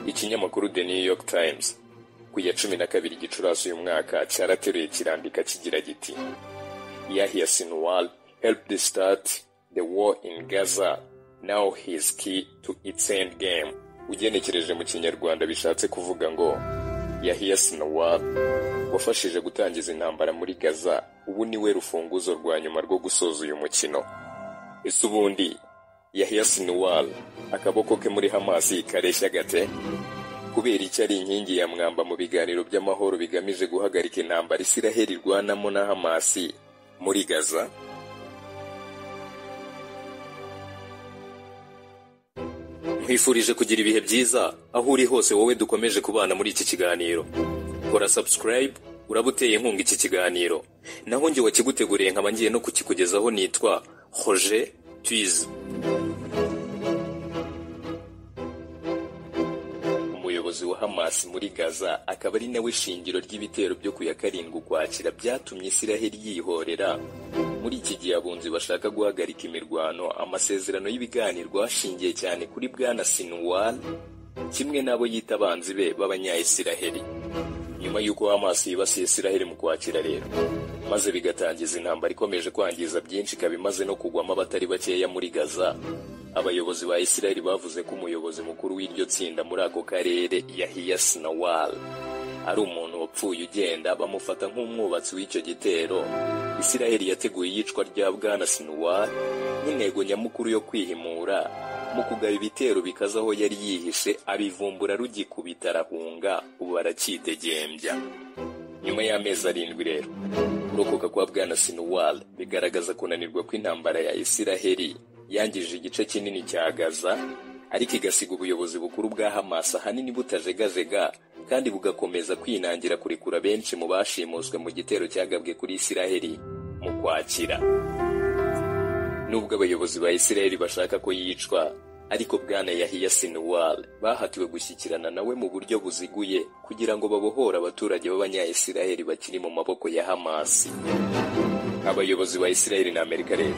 ikinyamakuru The New York Times ku ya cumi na kabiri gicurasi uyu mwaka cyarateruye kirandika kigira giti Yahya Sinwar helped start the war in Gaza now he is key to its end game ugenekereje mu kinyarwanda bishatse kuvuga ngo Yahya Sinwar wafashije gutangiza intambara muri Gaza ubu niwe rufunguzo rwa nyuma rwo gusoza uyu mukino ese ubundi Yahya Sinwar akaboko ke muri Hamas kareshya gate kubera icyo ari inkingi ya mwamba mu biganiro by'amahoro bigamije guhagarika intambara Isiraheli irwanamo na Hamas muri Gaza nkwifurije kugira ibihe byiza aho uri hose wowe dukomeje kubana muri iki kiganiro kora subscribe uraba uteye inkunga iki kiganiro naho njye wakiguteguriye nkaba ngiye no kukikugezaho nitwa Roger Twize umuyobozi wa Hamas muri Gaza akaba ari nawe shingiro ry'ibitero byo ku ya karindwi ukwakira byatumye Isiraheli yihorera muri iki gihe abunzi bashaka guhagarika imirwano amasezerano y'ibiganiro ashingiye cyane kuri bwana Sinwar kimwe n'abo yita abanzi be b'abanyayisiraheli nyuma y'uko Hamas yibasiye Isiraheli mu kwakira rero maze bigatangiza intambara ikomeje kwangiza byinshi ikaba imaze no kugwamo abatari bakeya muri Gaza abayobozi ba Isiraheli bavuze ko umuyobozi mukuru w'iryo tsinda muri ako karere Yahya Sinwar ari umuntu wapfuye ugenda bamufata nk'umwubatsi w'icyo gitero Isiraheli yateguye iyicwa rya bwana Sinwar nk'intego nyamukuru yo kwihimura mu kugaba ibitero bikaze aho yari yihishe abivumbura rugikubita arahunga ubu aracyidegembya nyuma y'amezi arindwi rero kurokoka kwa bwana Sinwar bigaragaza kunanirwa kw'intambara ya Isiraheli yangije igice kinini cya Gaza ariko igasiga ubuyobozi bukuru bwa Hamas ahanini butajegajega kandi bugakomeza kwinangira kurekura benshi mu bashimuswe mu gitero cyagabwe kuri Isiraheli mu kwakira nubwo abayobozi ba Isiraheli bashaka ko yicwa ariko bwana Yahya Sinwar bahatiwe gushyikirana nawe mu buryo buziguye kugira ngo babohore abaturage b'abanyayisiraheli bakiri mu maboko ya Hamas abayobozi ba Isiraheli na Amerika rero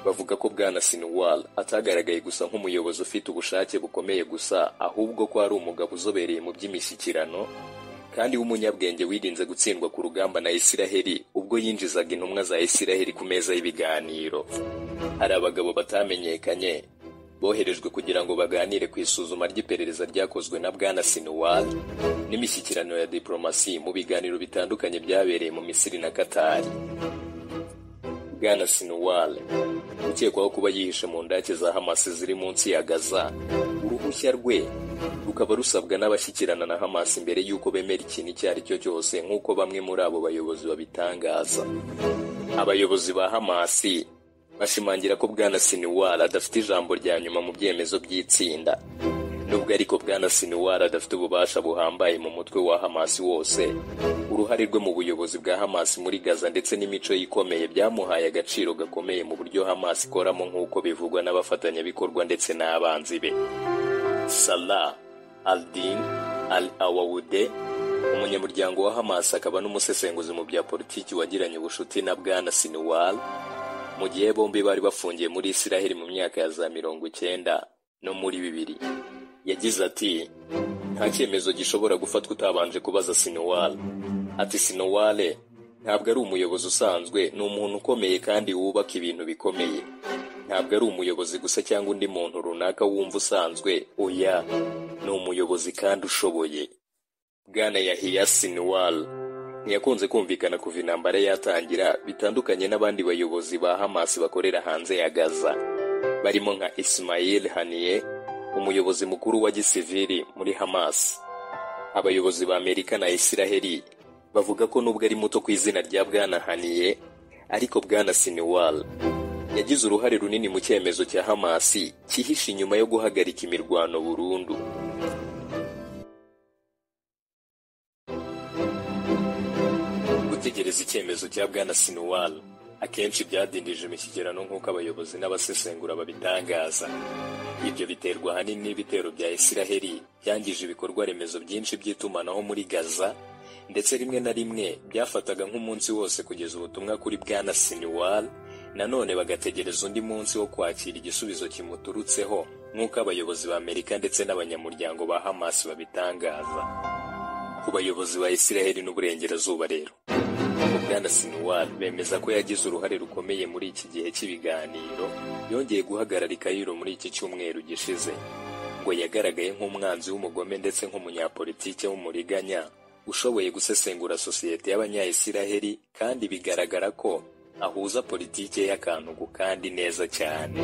bavuga ko bwana Sinwar atagaragaye gusa nk'umuyobozi ufite ubushake bukomeye gusa ahubwo ko ari umugabo uzobereye mu by'imishyikirano kandi w'umunyabwenge wirinze gutsindwa ku rugamba na Isiraheli ubwo yinjizaga intumwa za Isiraheli ku meza y'ibiganiro hari abagabo batamenyekanye boherejwe kugira ngo baganire ku isuzuma ry'iperereza ryakozwe na bwana Sinwar n'imishyikirano ya diplomasi mu biganiro bitandukanye byabereye mu Misiri na Qatar Bwana Sinwar ukekwaho kuba yihishe mu ndake za Hamas ziri munsi ya Gaza uruhushya rwe rukaba rusabwa n'abashyikirana na Hamas mbere y'uko bemera ikintu icyo ari cyo cyose nk'uko bamwe muri abo bayobozi babitangaza abayobozi ba Hamas bashimangira ko Bwana Sinwar adafite ijambo rya nyuma mu byemezo by'itsinda nubwo ariko Bwana Sinwar adafite ububasha buhambaye mu mutwe wa Hamas wose uruhare rwe mu buyobozi bwa Hamas muri Gaza ndetse n'imico ikomeye byamuhaye agaciro gakomeye mu buryo Hamas ikoramo nk'uko bivugwa n'abafatanyabikorwa ndetse n'abanzi be Salah al-Din al-Awaude umunyamuryango wa Hamas akaba n'umusesenguzi mu bya politiki wagiranye ubucuti na Bwana Sinwar mu gihe bombi bari bafungiye muri Isiraheli mu myaka ya za mirongo icyenda no muri bibiri yagize ati nta cyemezo gishobora gufatwa utabanje kubaza Sinwar ati Sinwar ntabwo ari umuyobozi usanzwe ni umuntu ukomeye kandi wubaka ibintu bikomeye ntabwo ari umuyobozi gusa cyangwa undi muntu runaka wumva usanzwe oya ni umuyobozi kandi ushoboye bwana Yahya Sinwar ntiyakunze kumvikana kuva intambara yatangira bitandukanye n'abandi bayobozi ba Hamas bakorera hanze ya Gaza barimo nka Ismail Haniyeh umuyobozi mukuru wa gisivili muri Hamas abayobozi ba Amerika na Isiraheli bavuga ko nubwo ari muto ku izina rya bwana Haniye ariko bwana Sinwar yagize uruhare runini mu cyemezo cya Hamas cyihishe inyuma yo guhagarika imirwano burundu gutegereza icyemezo cya bwana Sinwar akenshi byadindije imishyikirano nk'uko abayobozi n'abasesengura babitangaza ibyo biterwa ahanini n'ibitero bya Isiraheli byangije ibikorwa remezo byinshi by'itumanaho muri Gaza ndetse rimwe na rimwe byafataga nk'umunsi wose kugeza ubutumwa kuri bwana Sinwar nanone bagategereza undi munsi wo kwakira igisubizo kimuturutseho nk'uko abayobozi ba amerika ndetse n'abanyamuryango ba hamas babitangaza ku bayobozi ba israheli n'uburengerazuba rero bwana sinuwari bemeza ko yagize uruhare rukomeye muri iki gihe cy'ibiganiro yongeye guhagarara ikayiro muri iki cyumweru gishize ngo yagaragaye nk'umwanzi w'umugome ndetse nk'umunyapolitike w'umuriganya ushoboye gusesengura sosiyete y'abanyayisiraheli kandi bigaragara ko ahuza politike y'akantugu kandi neza cyane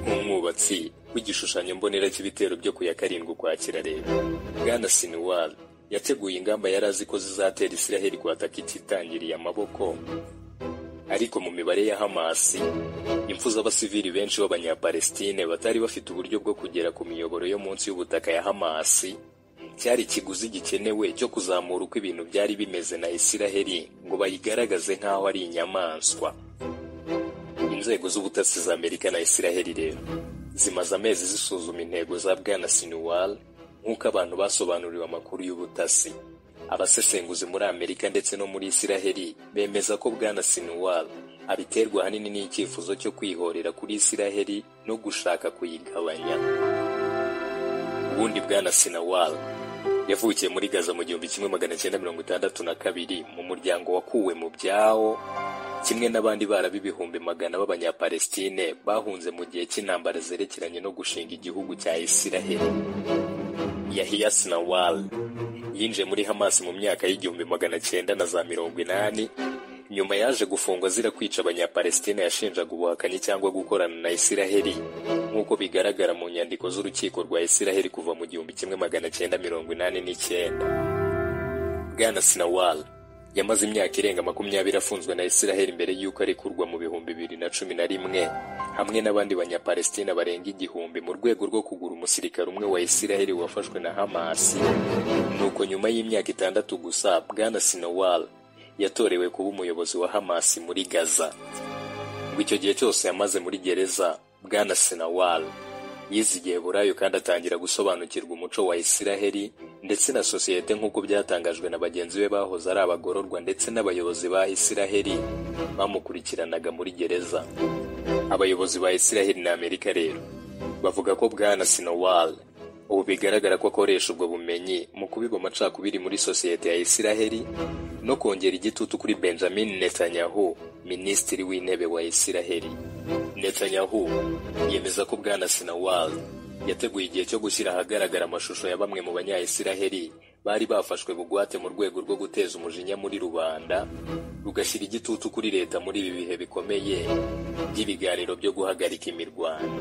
nk'umwubatsi w'igishushanyo mbonera cy'ibitero byo ku ya karindwi ukwakira rero bwana sinuwari yateguye ingamba yari azi ko zizatera isiraheli kwataka ititangiriye amaboko ariko mu mibare ya hamasi impfu z'abasivili benshi b'abanyapalestine batari bafite uburyo bwo kugera ku miyoboro yo munsi y'ubutaka ya hamasi cyari ikiguzi gikenewe cyo kuzamura uko ibintu byari bimeze na isiraheli ngo bayigaragaze nk'aho ari inyamaswa inzego z'ubutasi za amerika na isiraheli rero zimaze amezi zisuzuma intego za bwana sinuwal nk'uko abantu basobanuriwe amakuru y'ubutasi abasesenguzi muri amerika ndetse no muri isiraheli bemeza ko bwana sinuwal abiterwa ahanini n'icyifuzo cyo kwihorera kuri isiraheli no gushaka kuyigabanya ubundi bwana sinawal yavukiye muri gaza mu gihumbi kimwe magana cyenda mirongo itandatu na kabiri mu muryango wakuwe mu byabo kimwe n'abandi barabi ibihumbi magana b'abanyapalestine bahunze mu gihe cy'intambara zerekeranye no gushinga igihugu cya isiraheli yahiya sinawal yinjiye muri hamas mu myaka y'igihumbi magana cyenda na za mirongo inani nyuma yaje gufungwa azira kwica abanyapalestina yashinjaga ubuhakanyi cyangwa gukorana na isiraheli nk'uko bigaragara mu nyandiko z'urukiko rwa isiraheli kuva mu gihumbi kimwe magana cyenda mirongo inani n'icyenda bwana sinawal yamaze imyaka irenga makumyabiri afunzwe na isiraheli mbere y'uko arekurwa mu bihumbi bibiri na cumi na rimwe hamwe n'abandi banyapalestina barenga igihumbi mu rwego rwo kugura umusirikare umwe wa isiraheli wafashwe na hamasi nuko nyuma y'imyaka itandatu gusa bwana sinawal yatorewe kuba umuyobozi wa Hamas muri Gaza ngo icyo gihe cyose yamaze muri gereza bwana Sinawal yizigiye burayo kandi atangira gusobanukirwa umuco wa Isiraheli ndetse na sosiyete nk'uko byatangajwe na bagenzi be bahoze ari abagororwa ndetse n'abayobozi ba Isiraheli bamukurikiranaga muri gereza abayobozi ba Isiraheli na Amerika rero bavuga ko bwana Sinawal ubu bigaragara ko akoresha ubwo bumenyi mu kubiba amacakubiri muri sosiyete ya isiraheli no kongera igitutu kuri benjamin netanyahu minisitiri w'intebe wa isiraheli netanyahu yemeza ko bwana sinawal yateguye igihe cyo gushyira ahagaragara amashusho ya bamwe mu banyayisiraheli bari bafashwe bugwate mu rwego rwo guteza umujinya muri rubanda rugashyira igitutu kuri leta muri ibi bihe bikomeye by'ibiganiro byo guhagarika imirwano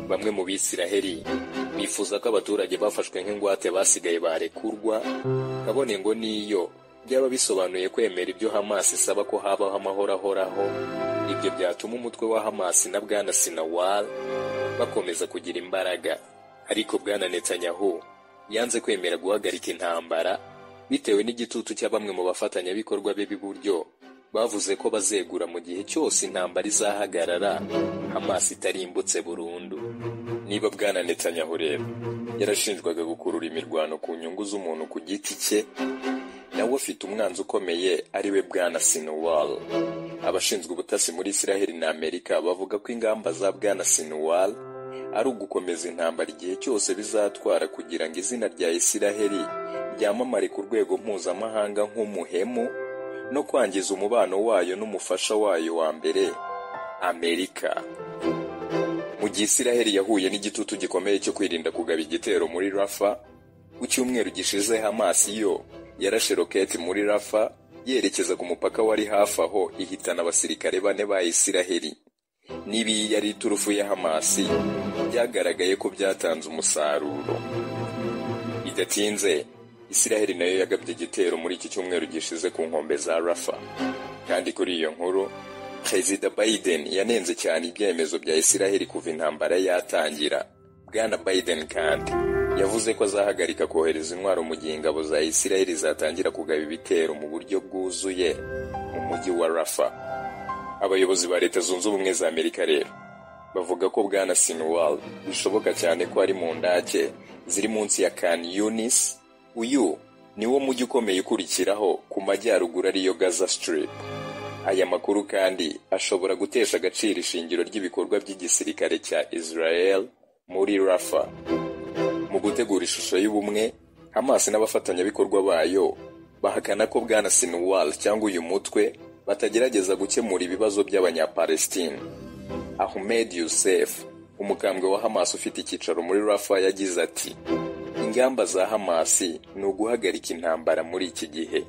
bamwe mu bisiraheli bifuza ko abaturage bafashwe nk'ingwate basigaye barekurwa kabone ngo niyo byaba bisobanuye kwemera ibyo hamasi isaba ko habaho amahoro ahoraho ibyo byatuma umutwe wa hamasi na bwana sinawal bakomeza kugira imbaraga ariko bwana netanyahu yanze kwemera guhagarika intambara bitewe n'igitutu cya bamwe mu bafatanyabikorwa be b'iburyo bavuze ko bazegura mu gihe cyose intambara izahagarara Hamas itarimbutse burundu niba bwana Netanyahu rero yarashinjwaga gukurura imirwano ku nyungu z'umuntu ku giti cye nawe afite umwanzi ukomeye ariwe bwana Sinwal abashinzwe ubutasi muri Isiraheli na Amerika bavuga ko ingamba za bwana Sinwal ari ugukomeza intambara igihe cyose bizatwara kugira ngo izina rya Isiraheli ryamamare ku rwego mpuzamahanga nk'umuhemu no kwangiza umubano wayo n'umufasha wayo wa mbere amerika mu gihe isiraheli yahuye n'igitutu gikomeye cyo kwirinda kugaba igitero muri rafa ku cyumweru gishize hamas yo yarashe roketi muri rafa yerekeza ku mupaka wari hafi aho ihitana abasirikare bane ba isiraheli niba iyi yari iturufu ya hamas byagaragaye ko byatanze umusaruro bidatinze Isiraheli nayo yagabye igitero muri iki cyumweru gishize ku nkombe za Rafa kandi kuri iyo nkuru Perezida Biden yanenze cyane ibyemezo bya Isiraheli kuva intambara yatangira Bwana Biden kandi yavuze ko azahagarika kohereza intwaro mu gihe ingabo za Isiraheli zatangira kugaba ibitero mu buryo bwuzuye mu mujyi wa Rafa abayobozi ba Leta Zunze Ubumwe za Amerika rero bavuga ko Bwana Sinwal bishoboka cyane ko ari mu ndake ziri munsi ya Khan Yunis uyu ni wo mujyi ukomeye ukurikiraho ku majyaruguru ariyo gaza strip Aya makuru kandi ashobora gutesha agaciro ishingiro ry'ibikorwa by'igisirikare cya Israel muri Rafa mu gutegura ishusho y'ubumwe Hamas n'abafatanyabikorwa bayo bahakana ko bwana Sinwar cyangwa uyu mutwe batagerageza gukemura ibibazo by'abanyapalestine Ahmed Youssef umukambwe wa Hamas ufite icyicaro muri Rafa yagize ati ingamba za Hamas ni uguhagarika intambara muri iki gihe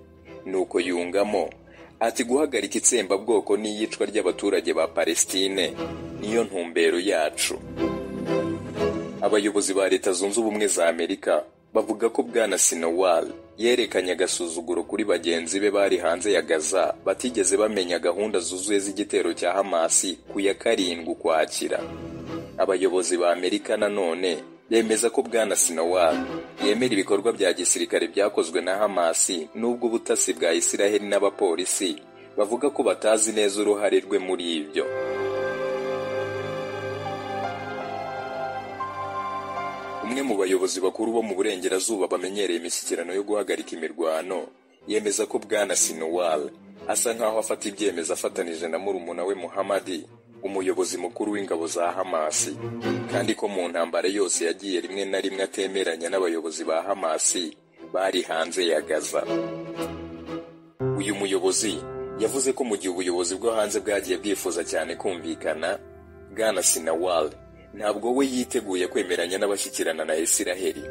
nuko yungamo ati guhagarika itsembabwoko n'iyicwa ry'abaturage ba Palestine niyo ntumbero yacu abayobozi ba leta zunze ubumwe za amerika bavuga ko bwana sinowal yerekanye agasuzuguro kuri bagenzi be bari hanze ya gaza batigeze bamenya gahunda zuzuye z'igitero cya hamasi ku ya karindwi ukwakira abayobozi ba amerika nanone bemeza ko bwana sinowal yemera ibikorwa bya gisirikare byakozwe na hamasi n'ubwo ubutasi bwa isiraheli n'abapolisi bavuga ko batazi neza uruhare rwe muri ibyo umwe mu bayobozi bakuru bo mu burengerazuba bamenyereye imishyikirano yo guhagarika imirwano yemeza ko bwana sinowal asa nk'aho afata ibyemezo afatanije na murumuna we muhamadi umuyobozi mukuru w'ingabo za hamasi kandi ko mu ntambara yose yagiye rimwe na rimwe atemeranya n'abayobozi ba hamasi bari hanze ya gaza uyu muyobozi yavuze ko mu gihe ubuyobozi bwo hanze bwagiye bwifuza cyane kumvikana bwana sinawal ntabwo we yiteguye kwemeranya n'abashyikirana na isiraheli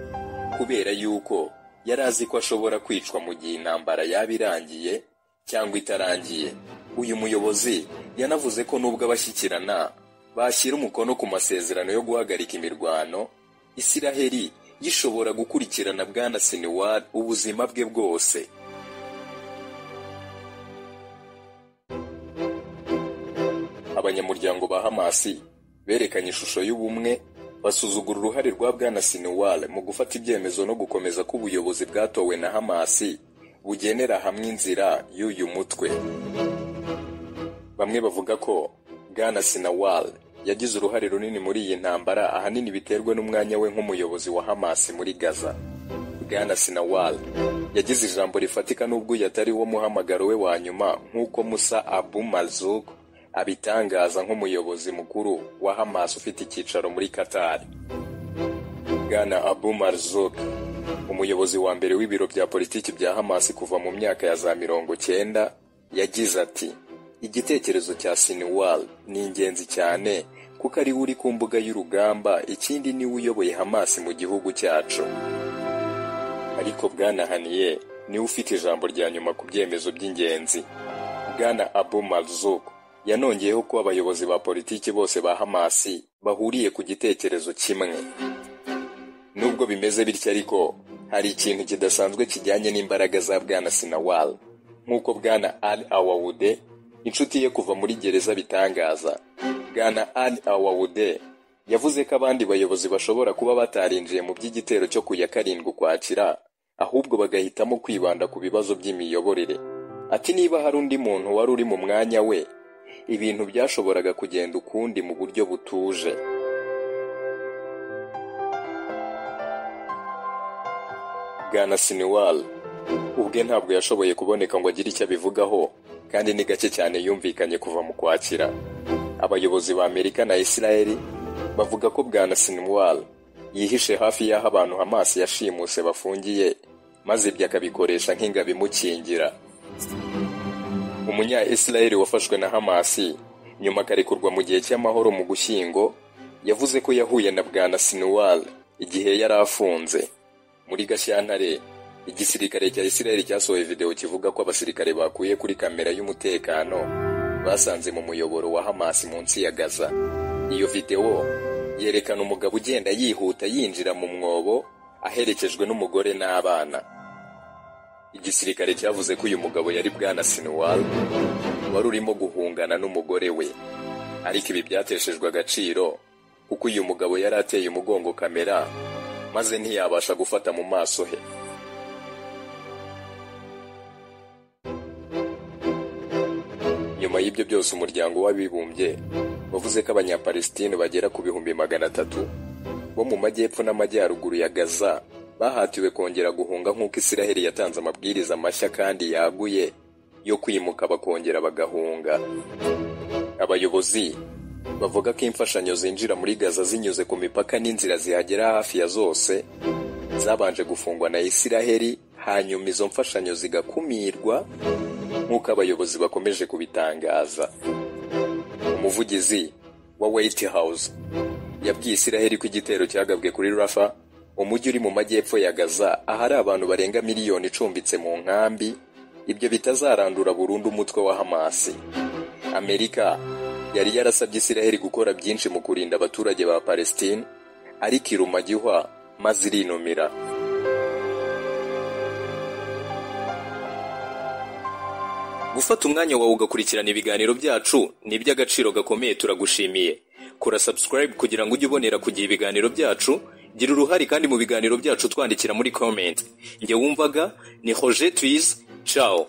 kubera yuko yari azi ko ashobora kwicwa mu gihe intambara yaba irangiye cyangwa itarangiye uyu muyobozi yanavuze ko nubwo abashyikirana bashyira umukono ku masezerano yo guhagarika imirwano isiraheli gishobora gukurikirana bwana siniwari ubuzima bwe bwose abanyamuryango ba hamasi berekanye ishusho y'ubumwe basuzugura uruhare rwa bwana siniwari mu gufata ibyemezo no gukomeza ko ubuyobozi bwatowe na hamasi bugenera hamwe inzira y'uyu mutwe bamwe bavuga ko bwana sinawal yagize uruhare runini muri iyi ntambara ahanini biterwa n'umwanya we nk'umuyobozi wa hamasi muri gaza bwana sinawal yagize ijambo rifatika n'ubwo yatari wo muhamagaro we wa nyuma nk'uko musa abu mazuk abitangaza nk'umuyobozi mukuru wa hamasi ufite icyicaro muri katari bwana abu mazuk umuyobozi wa mbere w'ibiro bya politiki bya hamasi kuva mu myaka ya za mirongo cyenda yagize ati igitekerezo cya Sinwar ni ingenzi cyane kuko ari we uri ku mbuga y'urugamba ikindi niwe uyoboye Hamas mu gihugu cyacu ariko bwana Haniye niwe ufite ijambo rya nyuma ku byemezo by'ingenzi bwana Abu Marzuk yanongeyeho ko abayobozi ba politiki bose ba Hamas bahuriye ku gitekerezo kimwe nubwo bimeze bityo ariko hari ikintu kidasanzwe kijyanye n'imbaraga za bwana Sinawar nk'uko bwana Al Awawude inshuti ye kuva muri gereza bitangaza bwana al awawude yavuze ko abandi bayobozi bashobora kuba batarinjiye mu by'igitero cyo ku ya karindwi ukwakira ahubwo bagahitamo kwibanda ku bibazo by'imiyoborere ati niba hari undi muntu wari uri mu mwanya we ibintu byashoboraga kugenda ukundi mu buryo butuje bwana siniwal ubwe ntabwo yashoboye kuboneka ngo agire icyo abivugaho kandi ni gake cyane yumvikanye kuva mu kwakira abayobozi ba amerika na isiraheli bavuga ko bwana sinwar yihishe hafi y'aho abantu amaso yashimuse bafungiye maze ibyo akabikoresha nk'ingabo imukingira umunya isiraheli wafashwe na hamasi nyuma akarekurwa mu gihe cy'amahoro mu gushyingo yavuze ko yahuye na bwana sinwar igihe yari afunze muri gashyantare igisirikare cya isiraheli cyasohoye video kivuga ko abasirikare bakuye kuri kamera y'umutekano basanze mu muyoboro wa hamasi munsi ya gaza iyo videwo yerekana umugabo ugenda yihuta yinjira mu mwobo aherekejwe n'umugore n'abana igisirikare cyavuze ko uyu mugabo yari bwana sinwar wari urimo guhungana n'umugore we ariko ibi byateshejwe agaciro kuko uyu mugabo yari ateye umugongo kamera maze ntiyabasha gufata mu maso he nyuma y'ibyo byose umuryango w'abibumbye wavuze ko abanyapalestine bagera ku bihumbi magana atatu bo mu majyepfo n'amajyaruguru ya gaza bahatiwe kongera guhunga nk'uko isiraheli yatanze amabwiriza mashya kandi yaguye yo kwimuka bakongera bagahunga abayobozi bavuga ko imfashanyo zinjira muri gaza zinyuze ku mipaka n'inzira zihagera hafi ya zose zabanje gufungwa na isiraheli hanyuma izo mfashanyo zigakumirwa nk'uko abayobozi bakomeje kubitangaza umuvugizi wa White House yabwiye isiraheli ko igitero cyagabwe kuri rafa umujyi uri mu majyepfo ya gaza ahari abantu barenga miliyoni icumbitse mu nkambi ibyo bitazarandura burundu umutwe wa hamasi amerika yari yarasabye isiraheli gukora byinshi mu kurinda abaturage ba palestine ariko iruma gihwa maze irinumira gufata umwanya wawe ugakurikirana ibiganiro byacu ni iby'agaciro gakomeye turagushimiye kora subscribe kugira ngo ujye ubonera ku gihe ibiganiro byacu gira uruhare kandi mu biganiro byacu twandikira muri comment njye wumvaga ni hoje twize cawo